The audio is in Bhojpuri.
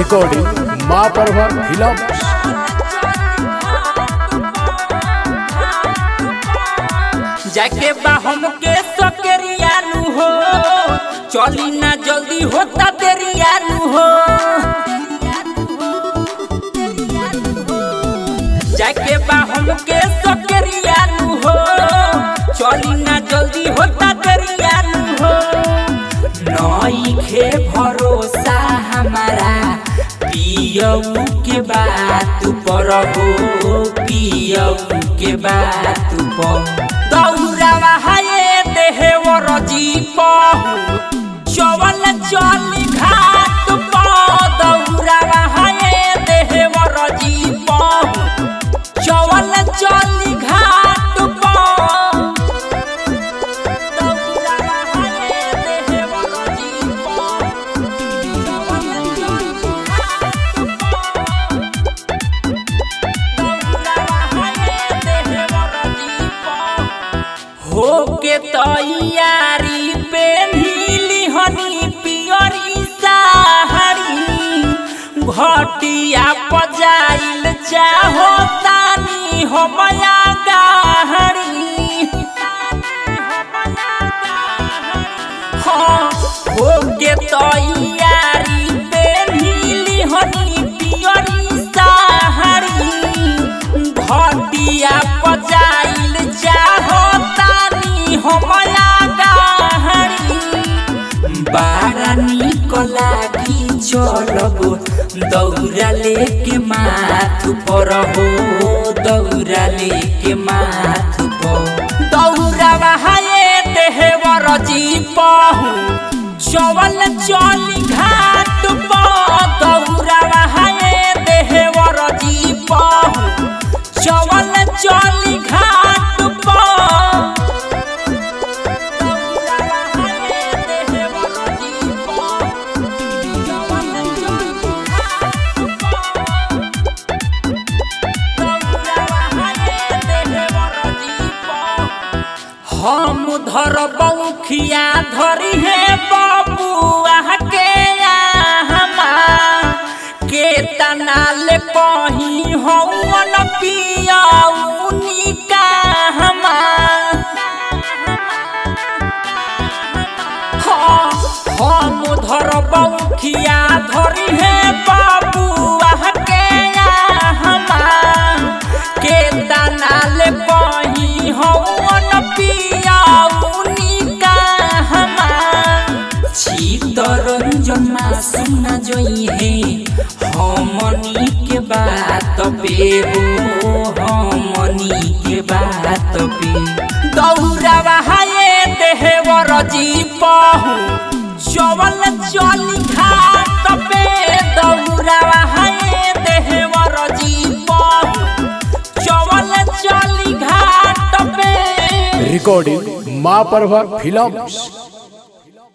रिकॉर्डिंग माँ परवर फिल्म जाके बा हमके सकरियानु हो चली ना जल्दी होता तेरियानु हो जाके बा हमके सकरियानु हो चली ना जल्दी होता तेरियानु हो नई खे भरोसा हमारा पियऊ के बात पर हो पियऊ के बात पर दौरावा हाये देहे वर जीप चवल चली घाट पर दौरावा हाये देहे वर जीप चवल चली घाट पर दौरावा हाये देहे वर जीप चवल चली होके तैयारी पे नीली हनी पियरी साहरी घटिया पजाइल चाहो तानी हमया गाहरी हाँ होके तैयारी पे नीली हनी पियरी साहरी घटिया पजाइल चाहो तानी हमया गाहरी बारा निक लागी चलब दौरा लेके माथ पर हो दौरा लेके माथ पर दौरा बहाये देहवर जीप चवल चली घाट पर दौरा बहाये देहवर जीप चवल चली घाट पर दौरा बहाये देहवर जीप चवल चली घाट पर हम धर बौखिया धरी है बबुआ के हमा के तनाले कही हौन पिया उनिका हमा हाँ, हम धर बौखिया धरी है बबुआ के हमा के तनाल कही हौन पिया उनिका हमा चितरंजन सुना जोई है हमनी के बात पे हो हमनी के बात पे दौरा बहाये देहवर जीप चवल चली घाट पे दौरा बहाये देहवर जीप चवल चली घाट पे रिकॉर्डिंग माँ परवर फिल्म